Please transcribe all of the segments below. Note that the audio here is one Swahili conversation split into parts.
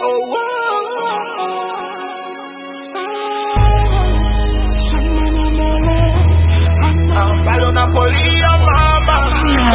bado napolia mama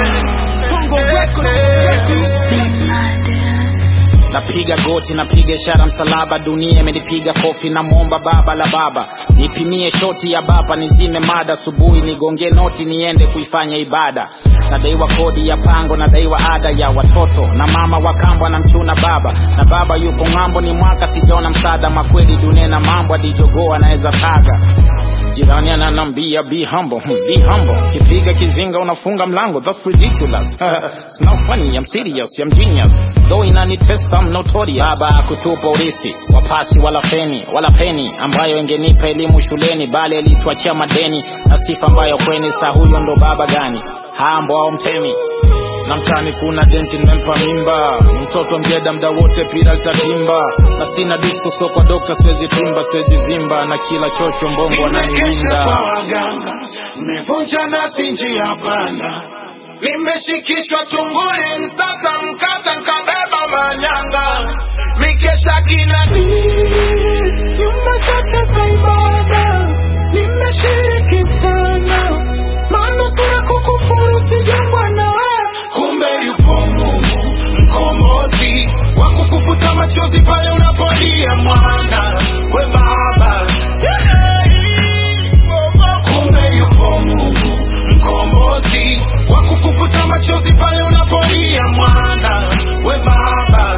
napiga goti napiga ishara msalaba dunia imenipiga kofi namwomba baba la baba nipimie shoti ya baba nizime mada asubuhi nigonge noti niende kuifanya ibada nadaiwa kodi ya pango nadaiwa ada ya watoto na mama wakambwa na mchuna baba na baba yuko ng'ambo ni mwaka sijaona msaada makweli dunia na mambo adijogoo anaweza taga jirani ananambia be humble hmm, be humble kipiga kizinga unafunga mlango that's ridiculous it's not funny i'm serious i'm genius though inanitesa i'm notorious baba akutupa urithi wapasi wala feni wala peni ambayo ingenipa elimu shuleni bali alituachia madeni na sifa ambayo kweni sa huyo ndo baba gani hambo au mtemi na mtani kuna denti nimempa mimba mtoto mjeda mda wote pira litatimba na sina disco so kwa dokta siwezi timba siwezi vimba na kila chocho mbongo nimekesha kwa ananiwinda waganga nimevunja nasi njia panda nimeshikishwa tunguli msata mkata nkabeba manyanga mikesha kinani nyumba zote za ibada nimeshiriki sana manusura kukufuru sijengwa nawe kumbe yupo mungu mkombozi wa kukufuta machozi pale unapolia mwana we baba kumbe yupo mungu mkombozi wa kukufuta machozi pale unapolia mwana we baba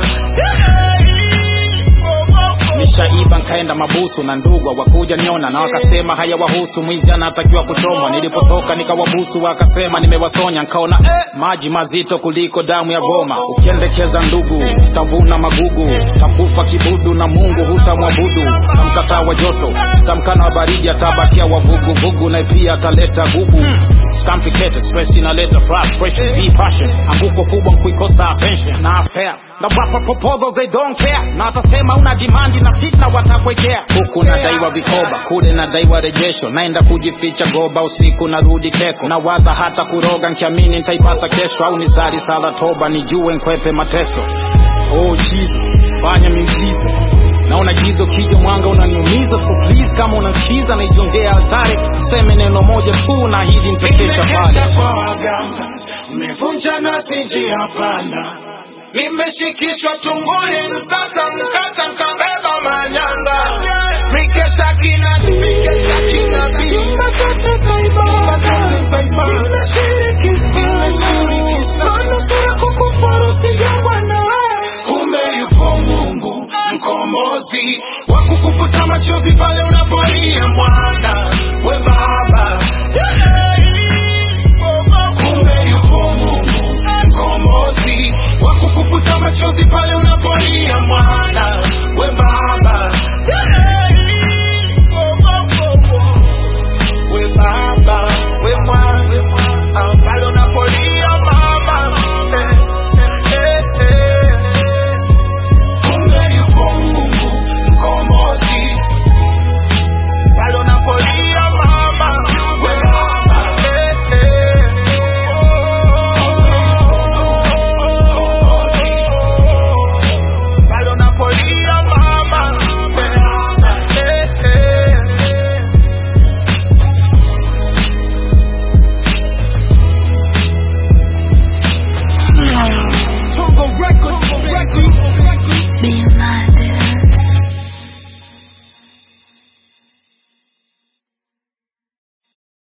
nishaiba nkaenda mabusu na ndugwa wakuja niona na wakasema hayawahusu mwizi anatakiwa kuchomwa nilipotoka nikawabusu wakasema nimewasonya nkaona eh, maji mazito kuliko damu ya goma ukiendekeza ndugu tavuna magugu takufa kibudu na mungu hutamwabudu tamkataa wa joto tamkana wa baridi atabakia wavuguvugu na pia ataleta gugu It's complicated, stress inaleta frustration, be passion anguko kubwa nkuikosa attention na affair na wapa proposals they don't care na watasema una dimandi na fitna watakwekea huku nadaiwa vikoba kule nadaiwa rejesho naenda kujificha goba usiku narudi keko na waza hata kuroga nkiamini nitaipata kesho au nisali sala toba nijue nkwepe mateso oh jesus fanya miujiza naona gizo kija mwanga unaniumiza so please kama unasikiza naijongea altare seme neno moja tu na hili nitakesha pale nimekesha kwa waganga nimevunja nasi njia panda nimeshikishwa tunguli msata mkata